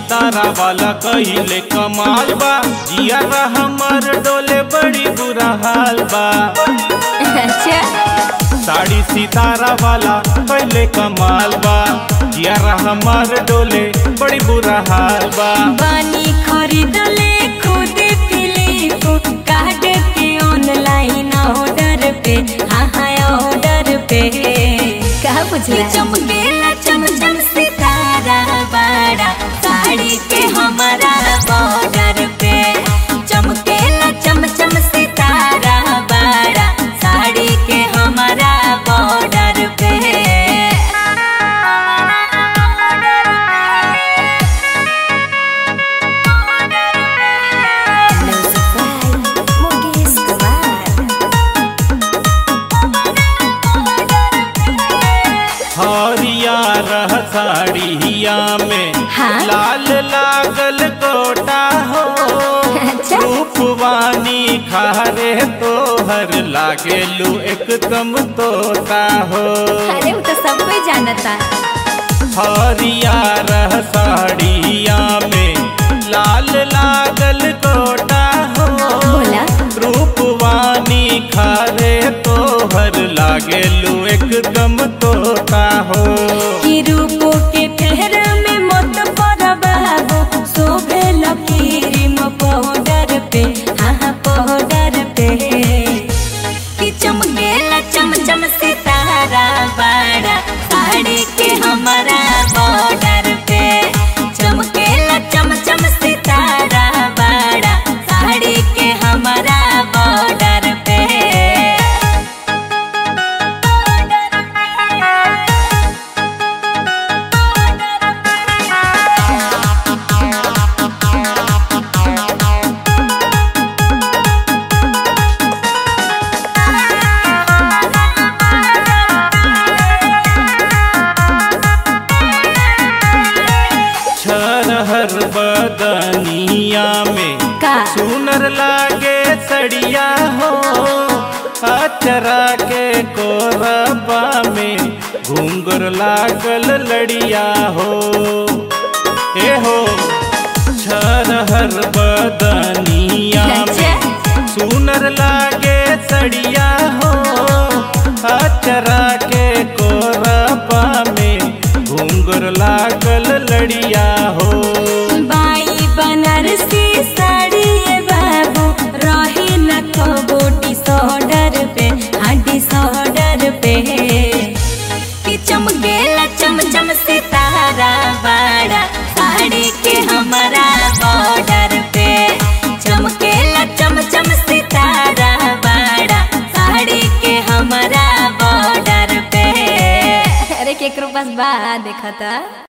सितारा वाला कहिले कमाल बा जिया हमर डोले बड़ी बुरा हाल बा अच्छा साड़ी सितारा वाला कहिले कमाल बा जिया हमर डोले बड़ी बुरा हाल बा बानी खरीदले खुद फिलिप काट के ऑनलाइन ऑर्डर पे हाँ हाँ ऑर्डर पे कहा पूछला चमकेला चमचम सितारा बड़ा साड़ी के हमारा बॉर्डर पे चमकेला चमचम सितारा बड़ा साड़ी के हमारा बॉर्डर पे हरिया रह साड़िया में हाँ? लाल लागल गोटा हो अच्छा। रूपवानी खारे तोहर लागेलू एकदम तोता हो अरे वो तो सब कोई जानता हरिया रह साड़िया में लाल लागल गोटा हो बोला रूपवानी खारे तोहर लागेलू एकदम तोता हो कि रूपो के फेर में मत पर बाबू शोभे लकीरिम पाउडर पे हाँ हाँ पाउडर पे कि चमकेला चमचम सितारा बड़ा साड़ी के हमारा बॉर्डर पे चमकेला चमचम सितारा बड़ा साड़ी के हमारा बॉर्डर पे छरहर बदनिया में का सुनर लागे सड़िया हो अचरा के कोरबा में घूंगर लागल लड़िया हो ए हो छरहर बदनिया में सुनर लागे सड़िया हो अचरा के कोरबा में घूंगर लागल लड़िया हो बाई बनारसी साड़ी ये बाबू रही न कबो डिसऑर्डर पे हाँ डिसऑर्डर पे कि चमकेला चमचम सितारा बड़ा साड़ी के हमारा बॉर्डर पे चमकेला चमचम सितारा बड़ा साड़ी के हमारा बॉर्डर पे अरे केकरो पास बा देखा था